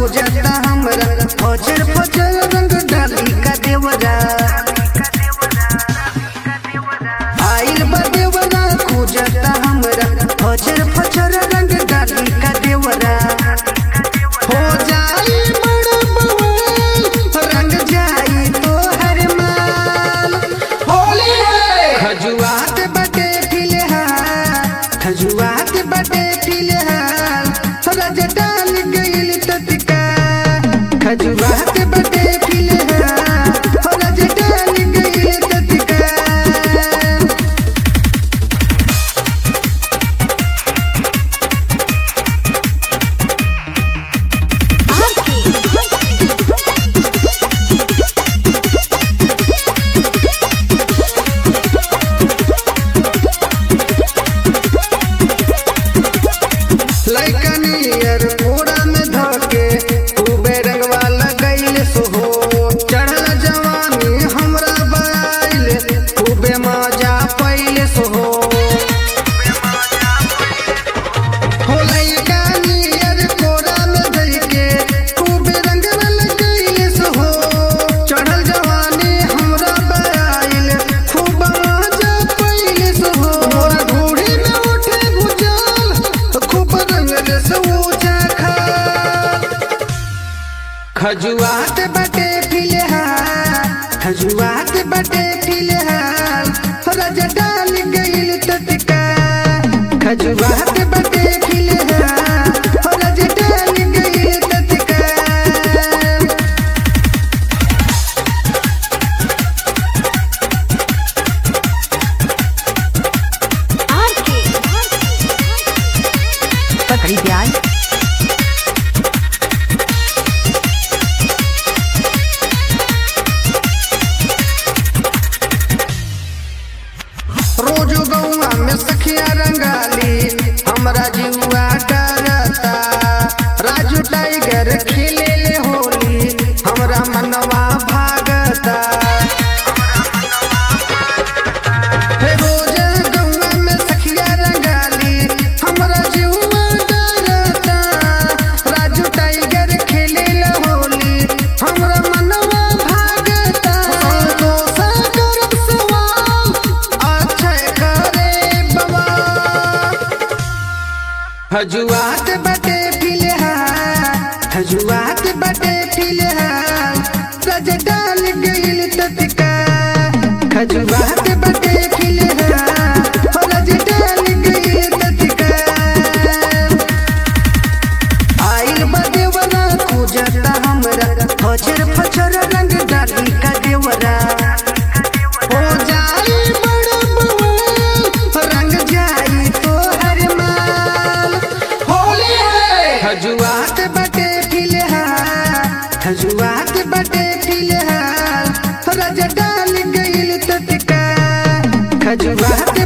खोजता हमरा फजर फजर रंग डाली का देवरा आइल बा देवरा खोजता हमरा फजर फजर रंग डाली का देवरा हो जाई बड़ा बवाल रंग जाई तो हर माल होली है खजुआत बटे फिलहाल खजुआत बटे फिलहाल रज डाल गइल तत्का खजुआत बटे फिलहाल रज डाल गइल तत्का लइकनियर कोड़ा में धके खूबे रंगवा लगैल सोहो चढ़ल जवानी हमरा बाइल खूबे मजा पैल सोहो हो लइकनियर कोड़ा में धके खूबे रंगवा लगैल सोहो चढ़ल जवानी हमरा बाइल खूब मजा पैल सोहो मोरा घोड़ी में उठे भुजल खूब रंगल से ऊंचा खा खजुआत बटे फिलहाल खजुआत बटे फिलहाल रज डाल गइल तत्का खजुआत बटे फिलहाल रज डाल गइल तत्का पकड़ी प्याज रोज गौआ में सखिया रंगाली हमरा जीवा डरता राजू टाइगर खेले ले होली हमरा मनवा भागता हे रोज गौआ में सखिया रंगाली हमरा जीवा डरता राजू टाइगर खेले ले होली हमरा मनवा भागता संतोष करब सवाल अक्षय करे बाबा हजुआत बटे फिलहाल हजुआत बटे फिलहाल रज डाल गइल तत्का खजुआत बटे फिलहाल रज डाल गइल तत्का आइल बा देवरा खोजता हमरा फजर फजर रंग डाली का देवरा हो जाई बड़ा बवाल रंग जाई तो हर माल होली है खजुआत बटे फिलहाल खजुआत बटे फिलहाल रज डाल गइल तत्का खजुआत